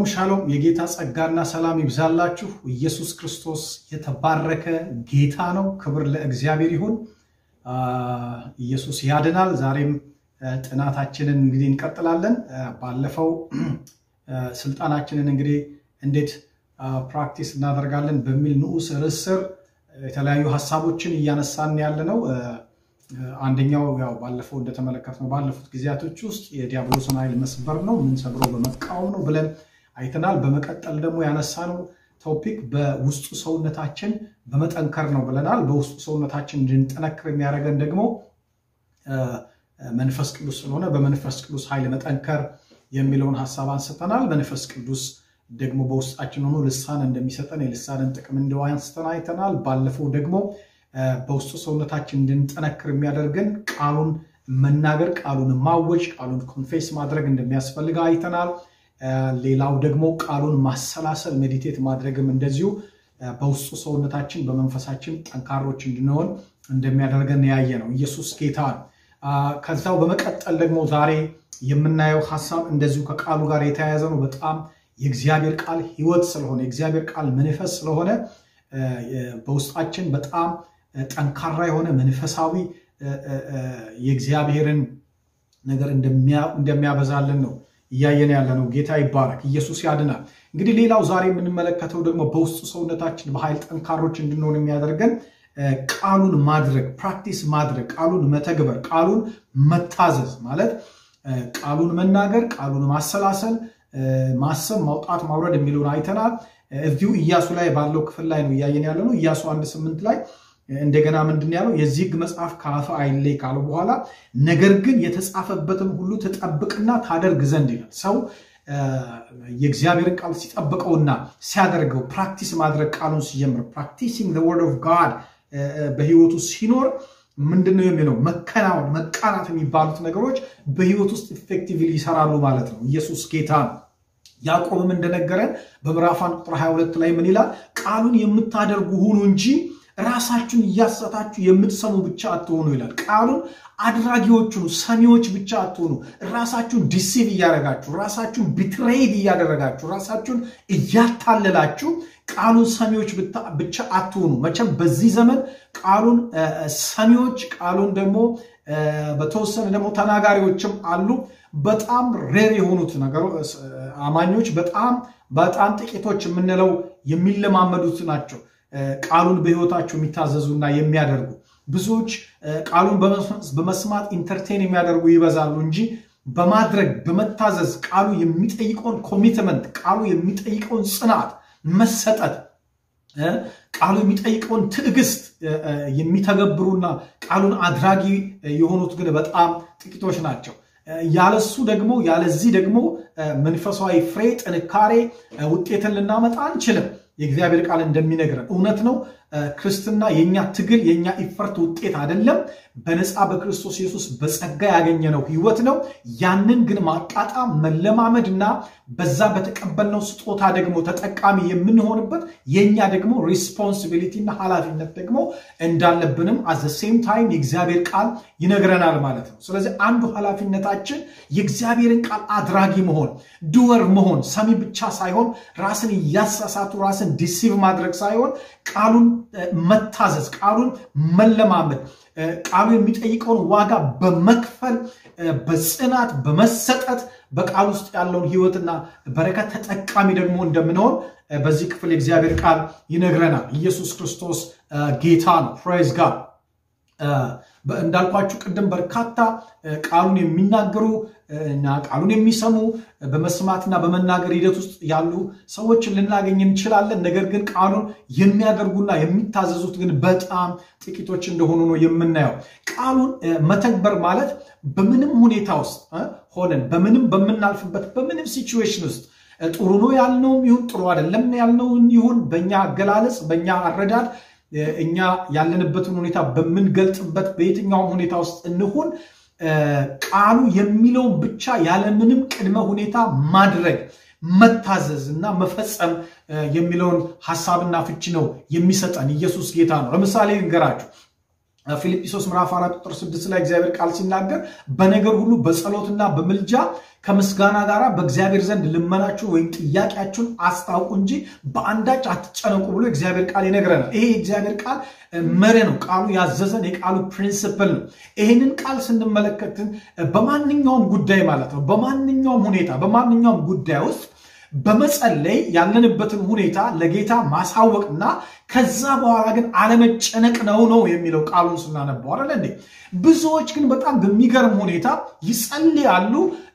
ሻሎም የጌታ ጸጋና ሰላም ይብዛላችሁ። ኢየሱስ ክርስቶስ የተባረከ ጌታ ነው። ክብር ለእግዚአብሔር ይሁን። ኢየሱስ ያድናል። ዛሬም ጥናታችንን እንግዲህ እንቀጥላለን። ባለፈው ስልጣናችንን እንግዲህ እንዴት ፕራክቲስ እናደርጋለን በሚል ንዑስ ርዕስ ስር የተለያዩ ሀሳቦችን እያነሳን ያለ ነው። አንደኛው ያው ባለፈው እንደተመለከትነው ባለፉት ጊዜያቶች ውስጥ የዲያብሎስን ኃይል መስበር ነው፣ የምንሰብረው በመቃወም ነው ብለን አይተናል። በመቀጠል ደግሞ ያነሳነው ቶፒክ በውስጡ ሰውነታችን በመጠንከር ነው ብለናል። በውስጡ ሰውነታችን እንድንጠነክር የሚያደርገን ደግሞ መንፈስ ቅዱስ ስለሆነ በመንፈስ ቅዱስ ኃይል መጠንከር የሚለውን ሀሳብ አንስተናል። መንፈስ ቅዱስ ደግሞ በውስጣችን ሆኖ ልሳን እንደሚሰጠን የልሳንን ጥቅም እንደው አንስተን አይተናል። ባለፈው ደግሞ በውስጡ ሰውነታችን እንድንጠነክር የሚያደርገን ቃሉን መናገር፣ ቃሉን ማወጅ፣ ቃሉን ኮንፌስ ማድረግ እንደሚያስፈልግ አይተናል። ሌላው ደግሞ ቃሉን ማሰላሰል ሜዲቴት ማድረግም እንደዚሁ በውስጡ ሰውነታችን በመንፈሳችን ጠንካሮች እንድንሆን እንደሚያደርገን ያየ ነው። ኢየሱስ ጌታ ነው። ከዛው በመቀጠል ደግሞ ዛሬ የምናየው ሀሳብ እንደዚሁ ከቃሉ ጋር የተያያዘ ነው። በጣም የእግዚአብሔር ቃል ሕይወት ስለሆነ የእግዚአብሔር ቃል መንፈስ ስለሆነ በውስጣችን በጣም ጠንካራ የሆነ መንፈሳዊ የእግዚአብሔርን ነገር እንደሚያበዛልን ነው እያየን ያለ ነው። ጌታ ይባረክ። ኢየሱስ ያድናል። እንግዲህ ሌላው ዛሬ የምንመለከተው ደግሞ በውስጡ ሰውነታችን በኃይል ጠንካሮች እንድንሆን የሚያደርገን ቃሉን ማድረግ ፕራክቲስ ማድረግ ቃሉን መተግበር ቃሉን መታዘዝ ማለት ቃሉን መናገር ቃሉን ማሰላሰል ማሰብ ማውጣት ማውረድ የሚለውን አይተናል። እዚሁ ኢያሱ ላይ ባለው ክፍል ላይ ነው እያየን ያለ ነው። ኢያሱ አንድ ስምንት ላይ እንደገና ምንድን ያለው የዚህ ሕግ መጽሐፍ ከአፍ አይለይ ካለው በኋላ ነገር ግን የተጻፈበትን ሁሉ ትጠብቅና ታደርግ ዘንድ ይላል። ሰው የእግዚአብሔርን ቃል ሲጠብቀውና ሲያደርገው ፕራክቲስ ማድረግ ቃሉን ሲጀምር ፕራክቲሲንግ ወርድ ኦፍ ጋድ በህይወቱ ሲኖር ምንድን ነው የሚለው መከናወን መቃናት የሚባሉት ነገሮች በህይወት ውስጥ ኢፌክቲቭሊ ይሰራሉ ማለት ነው። ኢየሱስ ጌታ ነው። ያዕቆብም እንደነገረን በምዕራፍ አንድ ቁጥር 22 ላይ ምን ይላል? ቃሉን የምታደርጉ ሁኑ እንጂ ራሳችሁን እያሰታችሁ የምትሰሙ ብቻ አትሆኑ ይላል። ቃሉን አድራጊዎች ሁኑ፣ ሰሚዎች ብቻ አትሆኑ። ራሳችሁን ዲሲቭ እያደረጋችሁ፣ ራሳችሁን ቢትሬድ እያደረጋችሁ፣ ራሳችሁን እያታለላችሁ ቃሉን ሰሚዎች ብቻ አትሆኑ። መቼም በዚህ ዘመን ቃሉን ሰሚዎች ቃሉን ደግሞ በተወሰነ ደግሞ ተናጋሪዎችም አሉ። በጣም ሬር የሆኑት አማኞች በጣም በጣም ጥቂቶች የምንለው የሚለማመዱት ናቸው። ቃሉን በህይወታቸው የሚታዘዙና የሚያደርጉ ብዙዎች ቃሉን በመስማት ኢንተርቴን የሚያደርጉ ይበዛሉ እንጂ በማድረግ በመታዘዝ ቃሉ የሚጠይቀውን ኮሚትመንት ቃሉ የሚጠይቀውን ጽናት መሰጠት ቃሉ የሚጠይቀውን ትዕግስት የሚተገብሩና ቃሉን አድራጊ የሆኑት ግን በጣም ጥቂቶች ናቸው። ያለሱ ደግሞ ያለዚህ ደግሞ መንፈሳዊ ፍሬ፣ ጥንካሬ፣ ውጤትን ልናመጣ አንችልም። የእግዚአብሔር ቃል እንደሚነግረን እውነት ነው። ክርስትና የኛ ትግል የኛ ኢፈርት ውጤት አይደለም። በነፃ በክርስቶስ ኢየሱስ በጸጋ ያገኘነው ህይወት ነው። ያንን ግን ማጣጣም መለማመድ እና በዛ በተቀበልነው ስጦታ ደግሞ ተጠቃሚ የምንሆንበት የኛ ደግሞ ሪስፖንሲቢሊቲ እና ኃላፊነት ደግሞ እንዳለብንም አዘ ሴም ታይም የእግዚአብሔር ቃል ይነግረናል ማለት ነው። ስለዚህ አንዱ ኃላፊነታችን የእግዚአብሔርን ቃል አድራጊ መሆን ዱወር መሆን ሰሚ ብቻ ሳይሆን ራስን እያሳሳቱ ራስን ዲሲቭ ማድረግ ሳይሆን ቃሉን መታዘዝ ቃሉን መለማመድ ቃሉ የሚጠይቀውን ዋጋ በመክፈል በጽናት በመሰጠት በቃል ውስጥ ያለውን ህይወትና በረከት ተጠቃሚ ደግሞ እንደምንሆን በዚህ ክፍል የእግዚአብሔር ቃል ይነግረናል። ኢየሱስ ክርስቶስ ጌታ ነው። ፕሬዝ ጋድ። እንዳልኳችሁ ቅድም በርካታ ቃሉን የሚናገሩ እና ቃሉን የሚሰሙ በመስማትና በመናገር ሂደት ውስጥ ያሉ ሰዎችን ልናገኝ እንችላለን። ነገር ግን ቃሉን የሚያደርጉና የሚታዘዙት ግን በጣም ጥቂቶች እንደሆኑ ነው የምናየው። ቃሉን መተግበር ማለት በምንም ሁኔታ ውስጥ ሆነን በምንም በምናልፍበት በምንም ሲቹዌሽን ውስጥ ጥሩ ነው ያልነውም ይሁን ጥሩ አይደለም ያልነውን ይሁን በእኛ አገላለጽ በእኛ አረዳድ እኛ ያለንበትን ሁኔታ በምንገልጥበት በየትኛውም ሁኔታ ውስጥ እንሁን ቃሉ የሚለውን ብቻ ያለምንም ቅድመ ሁኔታ ማድረግ መታዘዝ እና መፈጸም የሚለውን ሀሳብና ፍቺ ነው የሚሰጠን። ኢየሱስ ጌታ ነው። ለምሳሌ ንገራችሁ ፊልጵስዩስ ምዕራፍ 4 ቁጥር 6 ላይ እግዚአብሔር ቃል ሲናገር በነገር ሁሉ በጸሎትና በምልጃ ከምስጋና ጋር በእግዚአብሔር ዘንድ ልመናችሁን ወይም ጥያቄያችሁን አስታውቁ እንጂ በአንዳች አትጨነቁ ብሎ እግዚአብሔር ቃል ይነግረናል። ይሄ የእግዚአብሔር ቃል መሪ ነው። ቃሉ ያዘዘን የቃሉ ፕሪንስፕል ነው። ይህንን ቃል ስንመለከትን በማንኛውም ጉዳይ ማለት ነው በማንኛውም ሁኔታ በማንኛውም ጉዳይ ውስጥ በመጸለይ ያለንበትን ሁኔታ ለጌታ ማሳወቅና ከዛ በኋላ ግን አለመጨነቅ ነው ነው የሚለው ቃሉን ስናነበው አይደለ እንዴ? ብዙዎች ግን በጣም በሚገርም ሁኔታ ይጸልያሉ።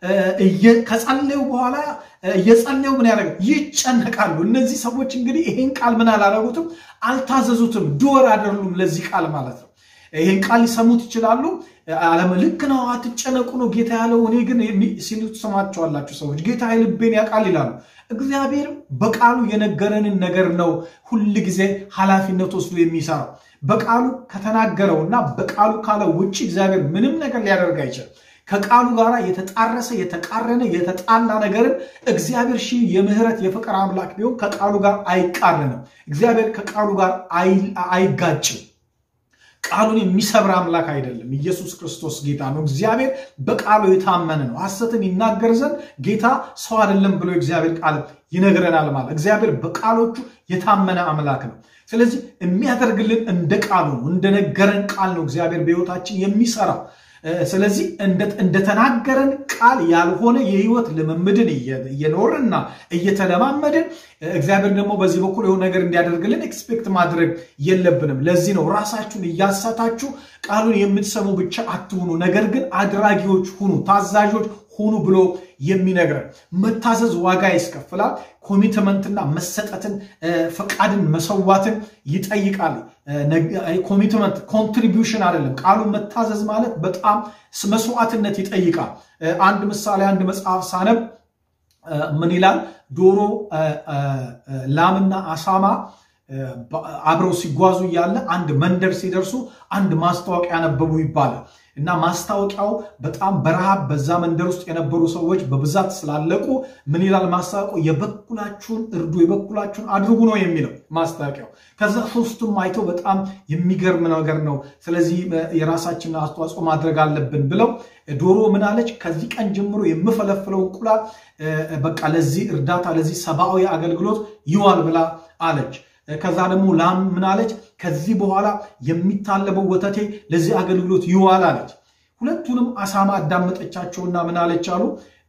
ከጸለዩ በኋላ እየጸለዩ ምን ያደረገ ይጨነቃሉ። እነዚህ ሰዎች እንግዲህ ይሄን ቃል ምን አላረጉትም፣ አልታዘዙትም፣ ዱወር አይደሉም ለዚህ ቃል ማለት ነው። ይህን ቃል ሊሰሙት ይችላሉ። አለም ልክ ነው፣ አትጨነቁ ነው ጌታ ያለው። እኔ ግን ሲሉ ትሰማቸዋላችሁ ሰዎች ጌታ የልቤን ያውቃል ይላሉ። እግዚአብሔር በቃሉ የነገረንን ነገር ነው ሁል ጊዜ ኃላፊነት ወስዶ የሚሰራው። በቃሉ ከተናገረውና በቃሉ ካለው ውጭ እግዚአብሔር ምንም ነገር ሊያደርግ አይችልም። ከቃሉ ጋር የተጣረሰ የተቃረነ የተጣላ ነገርን እግዚአብሔር ሺህ የምህረት የፍቅር አምላክ ቢሆን ከቃሉ ጋር አይቃረንም። እግዚአብሔር ከቃሉ ጋር አይጋጭም። ቃሉን የሚሰብር አምላክ አይደለም። ኢየሱስ ክርስቶስ ጌታ ነው። እግዚአብሔር በቃሉ የታመነ ነው። ሐሰትን ይናገር ዘንድ ጌታ ሰው አይደለም ብሎ እግዚአብሔር ቃል ይነግረናል። ማለት እግዚአብሔር በቃሎቹ የታመነ አምላክ ነው። ስለዚህ የሚያደርግልን እንደ ቃሉ ነው፣ እንደነገረን ቃል ነው እግዚአብሔር በሕይወታችን የሚሰራው። ስለዚህ እንደተናገረን ቃል ያልሆነ የህይወት ልምምድን እየኖርንና እየተለማመድን እግዚአብሔር ደግሞ በዚህ በኩል የሆነ ነገር እንዲያደርግልን ኤክስፔክት ማድረግ የለብንም። ለዚህ ነው ራሳችሁን እያሳታችሁ ቃሉን የምትሰሙ ብቻ አትሁኑ፣ ነገር ግን አድራጊዎች ሁኑ፣ ታዛዦች ሁኑ ብሎ የሚነግረን። መታዘዝ ዋጋ ያስከፍላል። ኮሚትመንትና መሰጠትን፣ ፈቃድን፣ መሰዋትን ይጠይቃል። ኮሚትመንት ኮንትሪቢዩሽን አይደለም። ቃሉን መታዘዝ ማለት በጣም መስዋዕትነት ይጠይቃል። አንድ ምሳሌ አንድ መጽሐፍ ሳነብ ምን ይላል? ዶሮ፣ ላምና አሳማ አብረው ሲጓዙ እያለ አንድ መንደር ሲደርሱ አንድ ማስታወቂያ ነበቡ ይባላል። እና ማስታወቂያው በጣም በረሃብ በዛ መንደር ውስጥ የነበሩ ሰዎች በብዛት ስላለቁ ምን ይላል ማስታወቂያው? የበኩላችሁን እርዱ፣ የበኩላችሁን አድርጉ ነው የሚለው ማስታወቂያው። ከዛ ሶስቱም አይተው በጣም የሚገርም ነገር ነው፣ ስለዚህ የራሳችንን አስተዋጽኦ ማድረግ አለብን ብለው ዶሮ ምን አለች? ከዚህ ቀን ጀምሮ የምፈለፍለው እንቁላል በቃ ለዚህ እርዳታ ለዚህ ሰብአዊ አገልግሎት ይዋል ብላ አለች። ከዛ ደግሞ ላም ምን አለች? ከዚህ በኋላ የሚታለበው ወተቴ ለዚህ አገልግሎት ይዋል አለች። ሁለቱንም አሳማ አዳመጠቻቸውና ምን አለች አሉ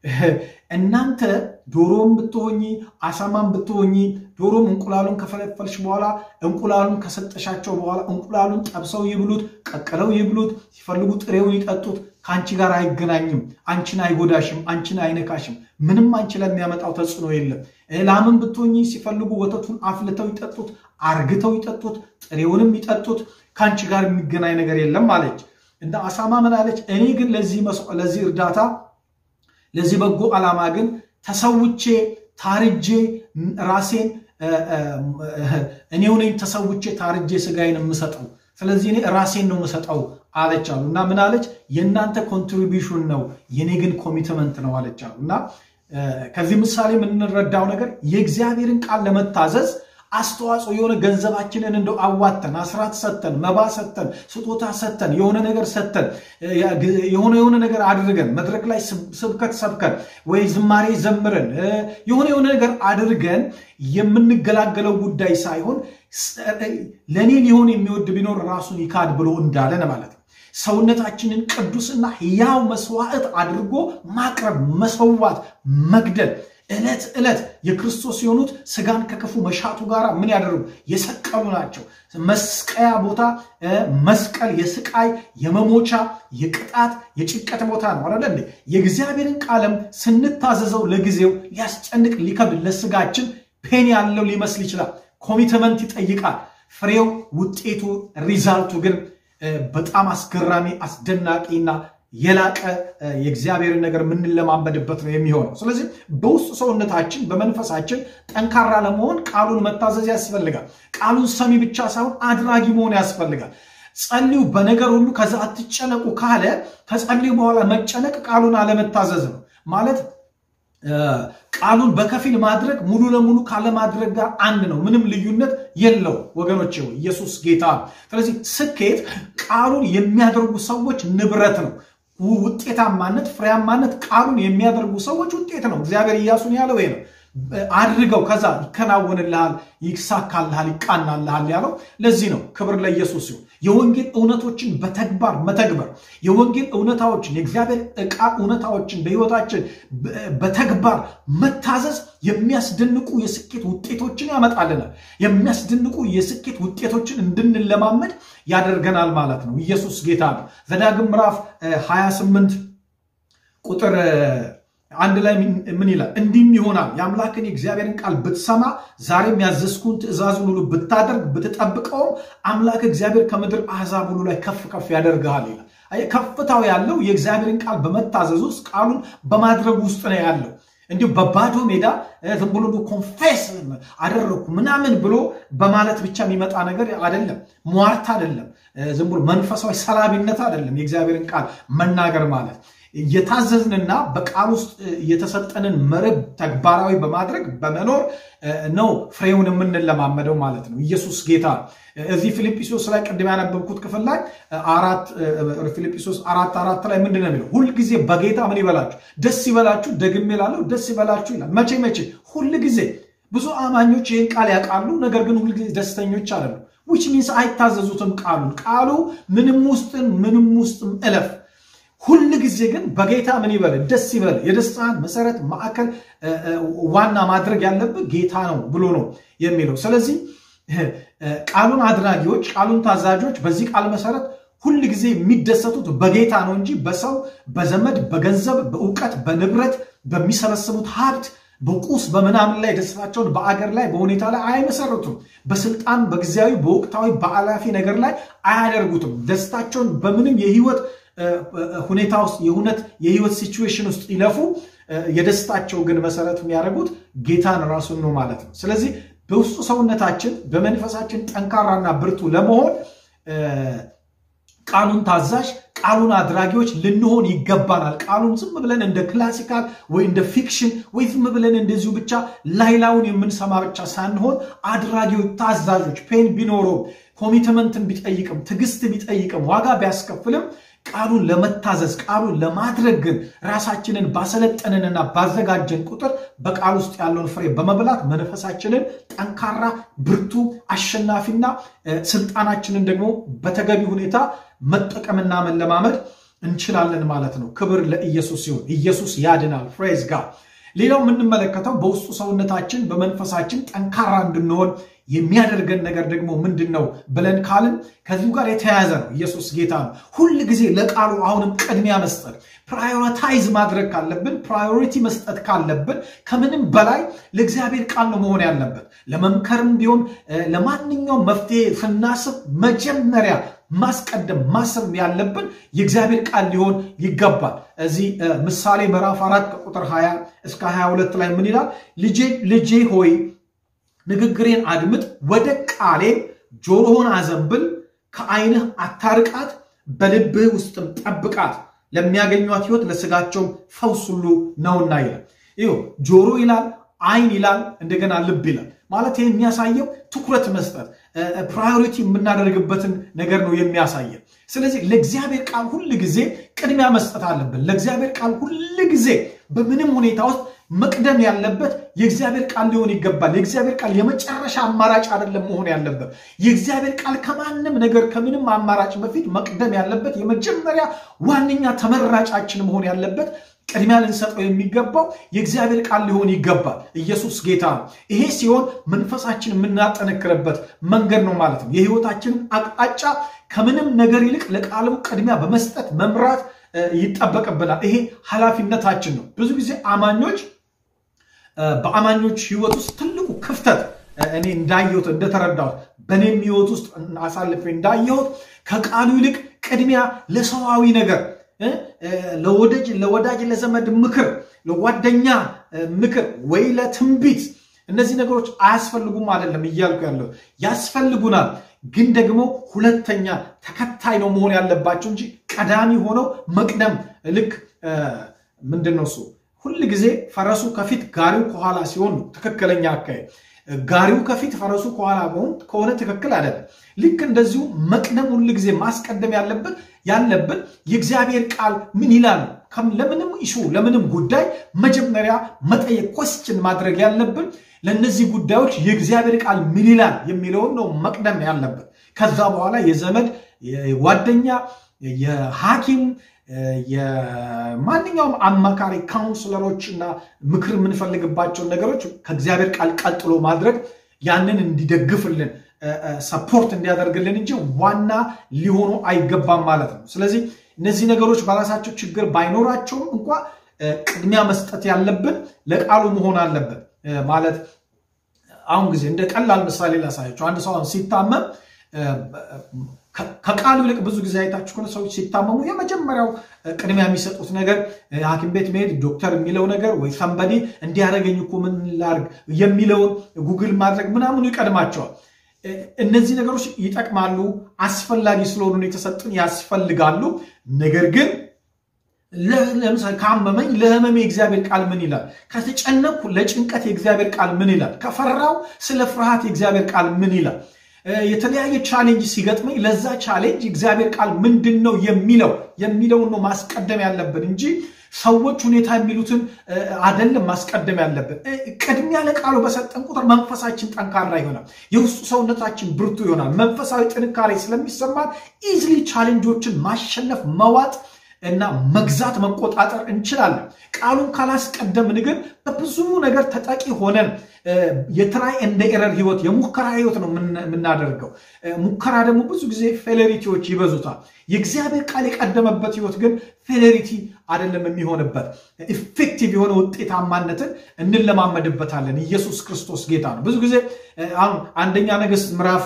እናንተ ዶሮም ብትሆኚ አሳማም ብትሆኚ ዶሮም እንቁላሉን ከፈለፈልሽ በኋላ እንቁላሉን ከሰጠሻቸው በኋላ እንቁላሉን ጠብሰው ይብሉት፣ ቀቅለው ይብሉት፣ ሲፈልጉ ጥሬውን ይጠጡት። ከአንቺ ጋር አይገናኝም፣ አንቺን አይጎዳሽም፣ አንቺን አይነካሽም። ምንም አንቺ ላይ የሚያመጣው ተጽዕኖ የለም። ላምን ብትሆኚ ሲፈልጉ ወተቱን አፍልተው ይጠጡት፣ አርግተው ይጠጡት፣ ጥሬውንም ይጠጡት። ከአንቺ ጋር የሚገናኝ ነገር የለም አለች። እንደ አሳማ ምን አለች? እኔ ግን ለዚህ እርዳታ ለዚህ በጎ ዓላማ ግን ተሰውቼ ታርጄ ራሴን እኔው ነኝ ተሰውቼ ታርጄ ስጋዬን የምሰጠው ስለዚህ እኔ ራሴን ነው የምሰጠው አለች አሉ እና ምን አለች የእናንተ ኮንትሪቢሽን ነው የኔ ግን ኮሚትመንት ነው አለች አሉ እና ከዚህ ምሳሌ የምንረዳው ነገር የእግዚአብሔርን ቃል ለመታዘዝ አስተዋጽኦ የሆነ ገንዘባችንን እንደው አዋተን አስራት ሰተን መባ ሰተን ስጦታ ሰተን የሆነ ነገር ሰተን የሆነ የሆነ ነገር አድርገን መድረክ ላይ ስብከት ሰብከን ወይ ዝማሬ ዘምረን የሆነ የሆነ ነገር አድርገን የምንገላገለው ጉዳይ ሳይሆን ለእኔ ሊሆን የሚወድ ቢኖር ራሱን ይካድ ብሎ እንዳለን ማለት ነው። ሰውነታችንን ቅዱስና ሕያው መስዋዕት አድርጎ ማቅረብ፣ መሰዋት፣ መግደል ዕለት ዕለት የክርስቶስ የሆኑት ስጋን ከክፉ መሻቱ ጋር ምን ያደርጉ የሰቀሉ ናቸው። መስቀያ ቦታ መስቀል የስቃይ የመሞቻ የቅጣት የጭንቀት ቦታ ነው አለ እንዴ። የእግዚአብሔርን ቃለም ስንታዘዘው ለጊዜው ሊያስጨንቅ ሊከብድ ለስጋችን ፔን ያለው ሊመስል ይችላል። ኮሚትመንት ይጠይቃል። ፍሬው ውጤቱ ሪዛልቱ ግን በጣም አስገራሚ አስደናቂና የላቀ የእግዚአብሔርን ነገር የምንለማመድበት ነው የሚሆነው። ስለዚህ በውስጡ ሰውነታችን በመንፈሳችን ጠንካራ ለመሆን ቃሉን መታዘዝ ያስፈልጋል። ቃሉን ሰሚ ብቻ ሳይሆን አድራጊ መሆን ያስፈልጋል። ጸልዩ በነገር ሁሉ ከዛ አትጨነቁ ካለ ከጸልዩ በኋላ መጨነቅ ቃሉን አለመታዘዝ ነው ማለት ቃሉን በከፊል ማድረግ ሙሉ ለሙሉ ካለማድረግ ጋር አንድ ነው። ምንም ልዩነት የለው ወገኖች፣ ኢየሱስ ጌታ። ስለዚህ ስኬት ቃሉን የሚያደርጉ ሰዎች ንብረት ነው። ውጤታማነት፣ ፍሬያማነት ቃሉን የሚያደርጉ ሰዎች ውጤት ነው። እግዚአብሔር ኢያሱን ያለው ይሄ ነው። አድርገው ከዛ ይከናወንልሃል፣ ይሳካልሃል፣ ይቃናልሃል ያለው ለዚህ ነው። ክብር ለኢየሱስ ሲሆን የወንጌል እውነቶችን በተግባር መተግበር የወንጌል እውነታዎችን የእግዚአብሔር ቃል እውነታዎችን በሕይወታችን በተግባር መታዘዝ የሚያስደንቁ የስኬት ውጤቶችን ያመጣልናል። የሚያስደንቁ የስኬት ውጤቶችን እንድንለማመድ ያደርገናል ማለት ነው። ኢየሱስ ጌታ ነው። ዘዳግም ምዕራፍ 28 ቁጥር አንድ ላይ ምን ይላል? እንዲህም ይሆናል የአምላክን የእግዚአብሔርን ቃል ብትሰማ ዛሬም ያዘዝኩን ትእዛዙን ሁሉ ብታደርግ ብትጠብቀውም አምላክ እግዚአብሔር ከምድር አሕዛብ ሁሉ ላይ ከፍ ከፍ ያደርግሃል ይላል። ከፍታው ያለው የእግዚአብሔርን ቃል በመታዘዝ ውስጥ ቃሉን በማድረግ ውስጥ ነው ያለው። እንዲሁ በባዶ ሜዳ ዝም ብሎ ኮንፌስ አደረግኩ ምናምን ብሎ በማለት ብቻ የሚመጣ ነገር አይደለም። ሟርት አይደለም። ዝም ብሎ መንፈሳዊ ሰላቢነት አይደለም። የእግዚአብሔርን ቃል መናገር ማለት እየታዘዝንና በቃል ውስጥ የተሰጠንን መርህ ተግባራዊ በማድረግ በመኖር ነው ፍሬውን የምንለማመደው ማለት ነው። ኢየሱስ ጌታ። እዚህ ፊልጵስዩስ ላይ ቅድም ያነበብኩት ክፍል ላይ ፊልጵስዩስ አራት አራት ላይ ምንድን ነው የሚለው? ሁልጊዜ በጌታ ምን ይበላችሁ ደስ ይበላችሁ። ደግሜ እላለሁ ደስ ይበላችሁ ይላል። መቼ መቼ? ሁል ጊዜ። ብዙ አማኞች ይህን ቃል ያውቃሉ፣ ነገር ግን ሁልጊዜ ደስተኞች አይደሉም። ዊች ሚንስ አይታዘዙትም ቃሉን። ቃሉ ምንም ውስጥን ምንም ውስጥም እለፍ ሁል ጊዜ ግን በጌታ ምን ይበል ደስ ይበል። የደስታን መሰረት ማዕከል ዋና ማድረግ ያለብህ ጌታ ነው ብሎ ነው የሚለው። ስለዚህ ቃሉን አድራጊዎች፣ ቃሉን ታዛዦች በዚህ ቃል መሰረት ሁል ጊዜ የሚደሰቱት በጌታ ነው እንጂ በሰው በዘመድ በገንዘብ በእውቀት በንብረት በሚሰበስቡት ሀብት በቁስ በምናምን ላይ ደስታቸውን በአገር ላይ በሁኔታ ላይ አይመሰርቱም። በስልጣን በጊዜያዊ በወቅታዊ በአላፊ ነገር ላይ አያደርጉትም። ደስታቸውን በምንም የህይወት ሁኔታ ውስጥ የእውነት የህይወት ሲቹዌሽን ውስጥ ይለፉ። የደስታቸው ግን መሰረት የሚያደርጉት ጌታን ራሱን ነው ማለት ነው። ስለዚህ በውስጡ ሰውነታችን በመንፈሳችን ጠንካራና ብርቱ ለመሆን ቃሉን ታዛዥ ቃሉን አድራጊዎች ልንሆን ይገባናል። ቃሉን ዝም ብለን እንደ ክላሲካል ወይ እንደ ፊክሽን ወይ ዝም ብለን እንደዚሁ ብቻ ላይላውን የምንሰማ ብቻ ሳንሆን አድራጊዎች፣ ታዛዦች ፔን ቢኖረውም ኮሚትመንትን ቢጠይቅም ትዕግስት ቢጠይቅም ዋጋ ቢያስከፍልም ቃሉን ለመታዘዝ ቃሉን ለማድረግ ግን ራሳችንን ባሰለጠንንና ባዘጋጀን ቁጥር በቃል ውስጥ ያለውን ፍሬ በመብላት መንፈሳችንን ጠንካራ፣ ብርቱ፣ አሸናፊና ስልጣናችንን ደግሞ በተገቢ ሁኔታ መጠቀምና መለማመድ እንችላለን ማለት ነው። ክብር ለኢየሱስ ሲሆን ኢየሱስ ያድናል። ፍሬዝ ጋር ሌላው የምንመለከተው በውስጡ ሰውነታችን በመንፈሳችን ጠንካራ እንድንሆን የሚያደርገን ነገር ደግሞ ምንድን ነው ብለን ካልን ከዚሁ ጋር የተያያዘ ነው። ኢየሱስ ጌታ ነው። ሁል ጊዜ ለቃሉ አሁንም ቅድሚያ መስጠት ፕራዮሪታይዝ ማድረግ ካለብን ፕራዮሪቲ መስጠት ካለብን ከምንም በላይ ለእግዚአብሔር ቃል ነው መሆን ያለበት። ለመምከርም ቢሆን ለማንኛውም መፍትሄ ስናስብ መጀመሪያ ማስቀደም ማሰብ ያለብን የእግዚአብሔር ቃል ሊሆን ይገባል። እዚህ ምሳሌ ምዕራፍ አራት ከቁጥር 20 እስከ 22 ላይ ምን ይላል? ልጄ ሆይ ንግግሬን አድምጥ፣ ወደ ቃሌ ጆሮህን አዘንብል፣ ከዓይንህ አታርቃት፣ በልብህ ውስጥም ጠብቃት፣ ለሚያገኟት ሕይወት ለስጋቸውም ፈውስ ሁሉ ነውና ይላል። ይኸው ጆሮ ይላል፣ ዓይን ይላል፣ እንደገና ልብ ይላል። ማለት ይህ የሚያሳየው ትኩረት መስጠት ፕራዮሪቲ የምናደርግበትን ነገር ነው የሚያሳየው። ስለዚህ ለእግዚአብሔር ቃል ሁል ጊዜ ቅድሚያ መስጠት አለብን። ለእግዚአብሔር ቃል ሁል ጊዜ በምንም ሁኔታ ውስጥ መቅደም ያለበት የእግዚአብሔር ቃል ሊሆን ይገባል። የእግዚአብሔር ቃል የመጨረሻ አማራጭ አይደለም መሆን ያለበት። የእግዚአብሔር ቃል ከማንም ነገር ከምንም አማራጭ በፊት መቅደም ያለበት የመጀመሪያ ዋነኛ ተመራጫችን መሆን ያለበት ቅድሚያ ልንሰጠው የሚገባው የእግዚአብሔር ቃል ሊሆን ይገባል። ኢየሱስ ጌታ ነው። ይሄ ሲሆን መንፈሳችን የምናጠነክርበት መንገድ ነው ማለት ነው። የህይወታችንን አቅጣጫ ከምንም ነገር ይልቅ ለቃሉ ቅድሚያ በመስጠት መምራት ይጠበቅብናል። ይሄ ኃላፊነታችን ነው። ብዙ ጊዜ አማኞች በአማኞች ህይወት ውስጥ ትልቁ ክፍተት እኔ እንዳየሁት እንደተረዳሁት በእኔም ህይወት ውስጥ አሳልፌ እንዳየሁት ከቃሉ ይልቅ ቅድሚያ ለሰዋዊ ነገር ለወዳጅ ለወዳጅ ለዘመድ ምክር፣ ለጓደኛ ምክር ወይ ለትንቢት እነዚህ ነገሮች አያስፈልጉም አይደለም እያልኩ ያለው ያስፈልጉናል። ግን ደግሞ ሁለተኛ ተከታይ ነው መሆን ያለባቸው እንጂ ቀዳሚ ሆነው መቅደም ልክ ምንድን ነው እሱ ሁል ጊዜ ፈረሱ ከፊት ጋሪው ከኋላ ሲሆን ነው ትክክለኛ አካሄድ። ጋሪው ከፊት ፈረሱ ከኋላ መሆን ከሆነ ትክክል አይደለም። ልክ እንደዚሁ መቅደም ሁል ጊዜ ማስቀደም ያለብን ያለብን የእግዚአብሔር ቃል ምን ይላል ለምንም ኢሹ ለምንም ጉዳይ መጀመሪያ መጠየቅ ኮስችን ማድረግ ያለብን ለእነዚህ ጉዳዮች የእግዚአብሔር ቃል ምን ይላል የሚለውን ነው መቅደም ያለብን። ከዛ በኋላ የዘመድ የጓደኛ የሐኪም የማንኛውም አማካሪ ካውንስለሮች እና ምክር የምንፈልግባቸውን ነገሮች ከእግዚአብሔር ቃል ቀጥሎ ማድረግ ያንን እንዲደግፍልን ሰፖርት እንዲያደርግልን እንጂ ዋና ሊሆኑ አይገባም ማለት ነው። ስለዚህ እነዚህ ነገሮች በራሳቸው ችግር ባይኖራቸውም እንኳ ቅድሚያ መስጠት ያለብን ለቃሉ መሆን አለበት ማለት አሁን ጊዜ እንደ ቀላል ምሳሌ ላሳያቸው። አንድ ሰው ሲታመም ከቃሉ ይልቅ ብዙ ጊዜ አይታችሁ ከሆነ ሰዎች ሲታመሙ የመጀመሪያው ቅድሚያ የሚሰጡት ነገር ሐኪም ቤት መሄድ፣ ዶክተር የሚለው ነገር ወይ ሰንበዴ እንዲያደረገኝ እኮ ምን ላድርግ የሚለውን ጉግል ማድረግ ምናምኑ ይቀድማቸዋል። እነዚህ ነገሮች ይጠቅማሉ፣ አስፈላጊ ስለሆኑ የተሰጡን ያስፈልጋሉ። ነገር ግን ለምሳሌ ካመመኝ ለህመሜ የእግዚአብሔር ቃል ምን ይላል? ከተጨነቅኩ ለጭንቀት የእግዚአብሔር ቃል ምን ይላል? ከፈራው ስለ ፍርሃት የእግዚአብሔር ቃል ምን ይላል? የተለያየ ቻሌንጅ ሲገጥመኝ ለዛ ቻሌንጅ እግዚአብሔር ቃል ምንድን ነው የሚለው የሚለውን ነው ማስቀደም ያለብን እንጂ ሰዎች ሁኔታ የሚሉትን አደለም ማስቀደም ያለብን። ቅድሚያ ለቃሉ በሰጠን ቁጥር መንፈሳችን ጠንካራ ይሆናል። የውስጡ ሰውነታችን ብርቱ ይሆናል። መንፈሳዊ ጥንካሬ ስለሚሰማን ኢዝሊ ቻሌንጆችን ማሸነፍ መዋጥ እና መግዛት መቆጣጠር እንችላለን። ቃሉን ካላስቀደምን ግን በብዙ ነገር ተጠቂ ሆነን የትራይ እንደ ኤረር ህይወት የሙከራ ህይወት ነው የምናደርገው። ሙከራ ደግሞ ብዙ ጊዜ ፌሌሪቲዎች ይበዙታል። የእግዚአብሔር ቃል የቀደመበት ህይወት ግን ፌሌሪቲ አይደለም የሚሆንበት። ኢፌክቲቭ የሆነ ውጤታማነትን እንለማመድበታለን። ኢየሱስ ክርስቶስ ጌታ ነው። ብዙ ጊዜ አሁን አንደኛ ነገሥት ምዕራፍ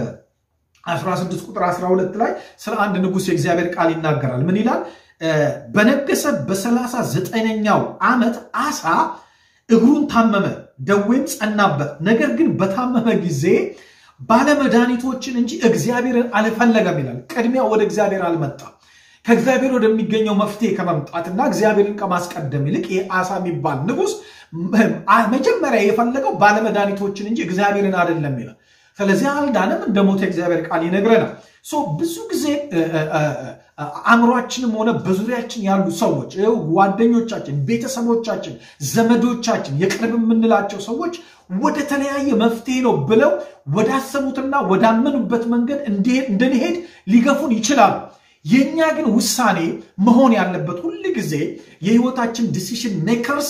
16 ቁጥር 12 ላይ ስለ አንድ ንጉሥ የእግዚአብሔር ቃል ይናገራል። ምን ይላል? በነገሰ በሰላሳ ዘጠነኛው ዓመት አሳ እግሩን ታመመ፣ ደዌም ጸናበት። ነገር ግን በታመመ ጊዜ ባለመድኃኒቶችን እንጂ እግዚአብሔርን አልፈለገም ይላል። ቅድሚያ ወደ እግዚአብሔር አልመጣም። ከእግዚአብሔር ወደሚገኘው መፍትሄ ከመምጣትና እግዚአብሔርን ከማስቀደም ይልቅ ይህ አሳ የሚባል ንጉሥ መጀመሪያ የፈለገው ባለመድኃኒቶችን እንጂ እግዚአብሔርን አይደለም ይላል። ስለዚህ አልዳንም፣ እንደ ሞተ እግዚአብሔር ቃል ይነግረናል። ብዙ ጊዜ አእምሯችንም ሆነ በዙሪያችን ያሉ ሰዎች ጓደኞቻችን፣ ቤተሰቦቻችን፣ ዘመዶቻችን፣ የቅርብ የምንላቸው ሰዎች ወደ ተለያየ መፍትሄ ነው ብለው ወዳሰቡትና ወዳመኑበት መንገድ እንድንሄድ ሊገፉን ይችላሉ። የእኛ ግን ውሳኔ መሆን ያለበት ሁል ጊዜ የህይወታችን ዲሲሽን ሜከርስ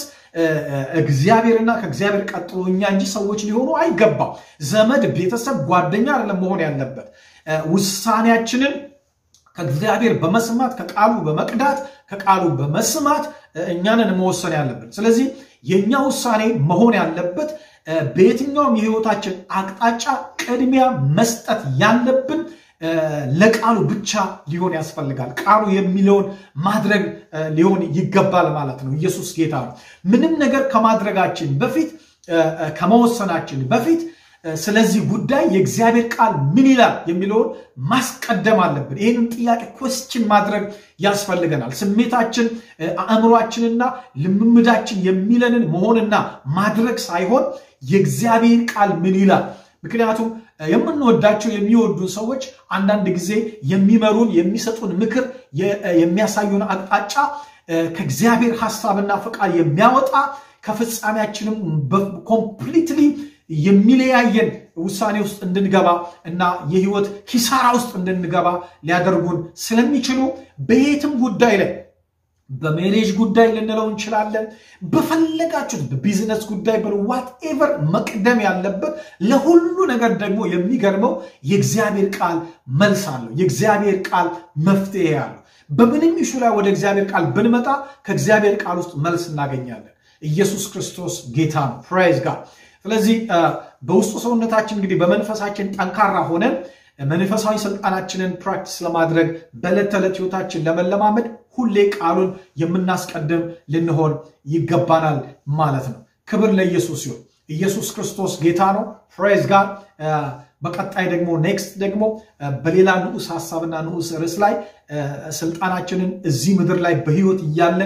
እግዚአብሔርና ከእግዚአብሔር ቀጥሎ እኛ እንጂ ሰዎች ሊሆኑ አይገባም። ዘመድ፣ ቤተሰብ፣ ጓደኛ አይደለም መሆን ያለበት። ውሳኔያችንን ከእግዚአብሔር በመስማት ከቃሉ በመቅዳት ከቃሉ በመስማት እኛንን መወሰን ያለብን። ስለዚህ የእኛ ውሳኔ መሆን ያለበት በየትኛውም የህይወታችን አቅጣጫ ቅድሚያ መስጠት ያለብን ለቃሉ ብቻ ሊሆን ያስፈልጋል። ቃሉ የሚለውን ማድረግ ሊሆን ይገባል ማለት ነው። ኢየሱስ ጌታ ነው። ምንም ነገር ከማድረጋችን በፊት ከመወሰናችን በፊት ስለዚህ ጉዳይ የእግዚአብሔር ቃል ምን ይላል የሚለውን ማስቀደም አለብን። ይህንን ጥያቄ ኮስችን ማድረግ ያስፈልገናል። ስሜታችን፣ አእምሯችንና ልምምዳችን የሚለንን መሆንና ማድረግ ሳይሆን የእግዚአብሔር ቃል ምን ይላል ምክንያቱም የምንወዳቸው የሚወዱን ሰዎች አንዳንድ ጊዜ የሚመሩን የሚሰጡን ምክር የሚያሳዩን አቅጣጫ ከእግዚአብሔር ሐሳብና ፈቃድ የሚያወጣ ከፍጻሜያችንም ኮምፕሊትሊ የሚለያየን ውሳኔ ውስጥ እንድንገባ እና የህይወት ኪሳራ ውስጥ እንድንገባ ሊያደርጉን ስለሚችሉ በየትም ጉዳይ ላይ በሜሬጅ ጉዳይ ልንለው እንችላለን። በፈለጋችሁት በቢዝነስ ጉዳይ ዋትኤቨር መቅደም ያለበት ለሁሉ ነገር ደግሞ የሚገርመው የእግዚአብሔር ቃል መልስ አለው። የእግዚአብሔር ቃል መፍትሄ አለው። በምንም ኢሹ ላይ ወደ እግዚአብሔር ቃል ብንመጣ ከእግዚአብሔር ቃል ውስጥ መልስ እናገኛለን። ኢየሱስ ክርስቶስ ጌታ ነው። ፕራይዝ ጋር ስለዚህ በውስጡ ሰውነታችን እንግዲህ በመንፈሳችን ጠንካራ ሆነን መንፈሳዊ ስልጣናችንን ፕራክቲስ ለማድረግ በዕለት ተዕለት ህይወታችን ለመለማመድ ሁሌ ቃሉን የምናስቀድም ልንሆን ይገባናል ማለት ነው። ክብር ለኢየሱስ ይሁን። ኢየሱስ ክርስቶስ ጌታ ነው። ፕሬዝ ጋር በቀጣይ ደግሞ ኔክስት ደግሞ በሌላ ንዑስ ሀሳብና ንዑስ ርዕስ ላይ ስልጣናችንን እዚህ ምድር ላይ በህይወት እያለን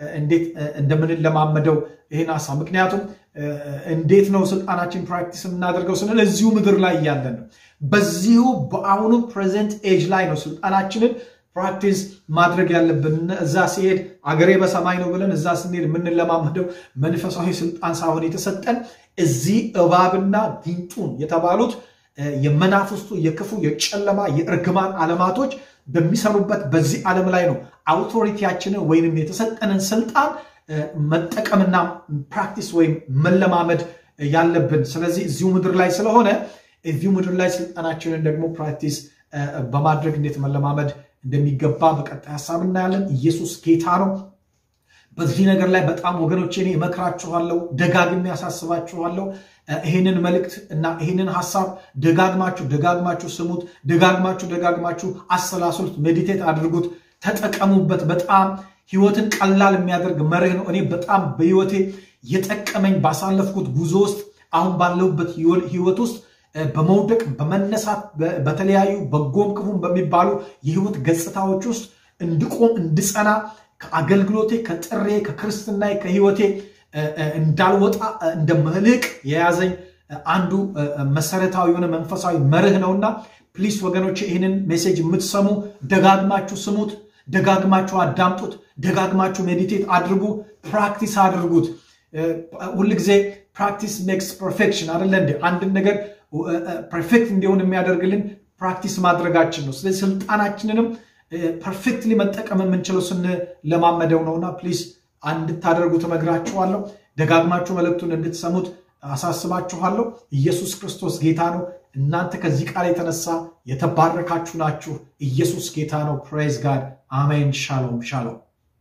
እንዴት እንደምንለማመደው ይህን ሀሳብ ምክንያቱም እንዴት ነው ስልጣናችን ፕራክቲስ የምናደርገው ስንል እዚሁ ምድር ላይ እያለን ነው። በዚሁ በአሁኑ ፕሬዘንት ኤጅ ላይ ነው ስልጣናችንን ፕራክቲስ ማድረግ ያለብን። እዛ ሲሄድ አገሬ በሰማይ ነው ብለን እዛ ስንሄድ የምንለማመደው መንፈሳዊ ስልጣን ሳይሆን የተሰጠን እዚህ እባብና ጊንጡን የተባሉት የመናፍስቱ የክፉ የጨለማ የእርግማን ዓለማቶች በሚሰሩበት በዚህ ዓለም ላይ ነው አውቶሪቲያችንን ወይንም የተሰጠንን ስልጣን መጠቀምና ፕራክቲስ ወይም መለማመድ ያለብን። ስለዚህ እዚሁ ምድር ላይ ስለሆነ እዚሁ ምድር ላይ ስልጣናችንን ደግሞ ፕራክቲስ በማድረግ እንዴት መለማመድ እንደሚገባ በቀጣይ ሀሳብ እናያለን። ኢየሱስ ጌታ ነው። በዚህ ነገር ላይ በጣም ወገኖቼ እኔ እመክራችኋለሁ፣ ደጋግሜ ያሳስባችኋለሁ። ይህንን መልእክት እና ይህንን ሀሳብ ደጋግማችሁ ደጋግማችሁ ስሙት፣ ደጋግማችሁ ደጋግማችሁ አሰላስሉት፣ ሜዲቴት አድርጉት፣ ተጠቀሙበት። በጣም ህይወትን ቀላል የሚያደርግ መርህ ነው። እኔ በጣም በህይወቴ የጠቀመኝ ባሳለፍኩት ጉዞ ውስጥ አሁን ባለሁበት ህይወት ውስጥ በመውደቅ በመነሳት በተለያዩ በጎም ክፉም በሚባሉ የህይወት ገጽታዎች ውስጥ እንድቆም እንድጸና ከአገልግሎቴ ከጥሬ ከክርስትና ከህይወቴ እንዳልወጣ እንደ መልህቅ የያዘኝ አንዱ መሰረታዊ የሆነ መንፈሳዊ መርህ ነውና ፕሊስ ወገኖች ይህንን ሜሴጅ የምትሰሙ ደጋግማችሁ ስሙት፣ ደጋግማችሁ አዳምጡት፣ ደጋግማችሁ ሜዲቴት አድርጉ፣ ፕራክቲስ አድርጉት። ሁልጊዜ ፕራክቲስ ሜክስ ፐርፌክሽን አደለ እንዴ? አንድን ነገር ፐርፌክት እንዲሆን የሚያደርግልን ፕራክቲስ ማድረጋችን ነው። ስለዚህ ስልጣናችንንም ፐርፌክትሊ መጠቀም የምንችለው ስንለማመደው ነውና ፕሊዝ እንድታደርጉት እመግራችኋለሁ። ደጋግማችሁ መልእክቱን እንድትሰሙት አሳስባችኋለሁ። ኢየሱስ ክርስቶስ ጌታ ነው። እናንተ ከዚህ ቃል የተነሳ የተባረካችሁ ናችሁ። ኢየሱስ ጌታ ነው። ፕሬዝ ጋድ አሜን። ሻሎም ሻሎም።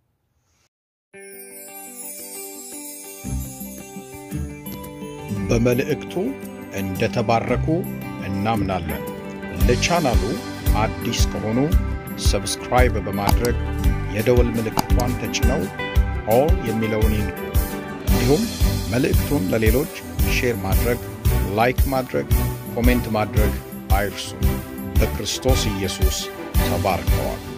በመልእክቱ እንደተባረኩ እናምናለን። ለቻናሉ አዲስ ከሆኑ ሰብስክራይብ በማድረግ የደወል ምልክቷን ተጭነው ኦል የሚለውን ይንኩ። እንዲሁም መልእክቱን ለሌሎች ሼር ማድረግ፣ ላይክ ማድረግ፣ ኮሜንት ማድረግ አይርሱ። በክርስቶስ ኢየሱስ ተባርከዋል።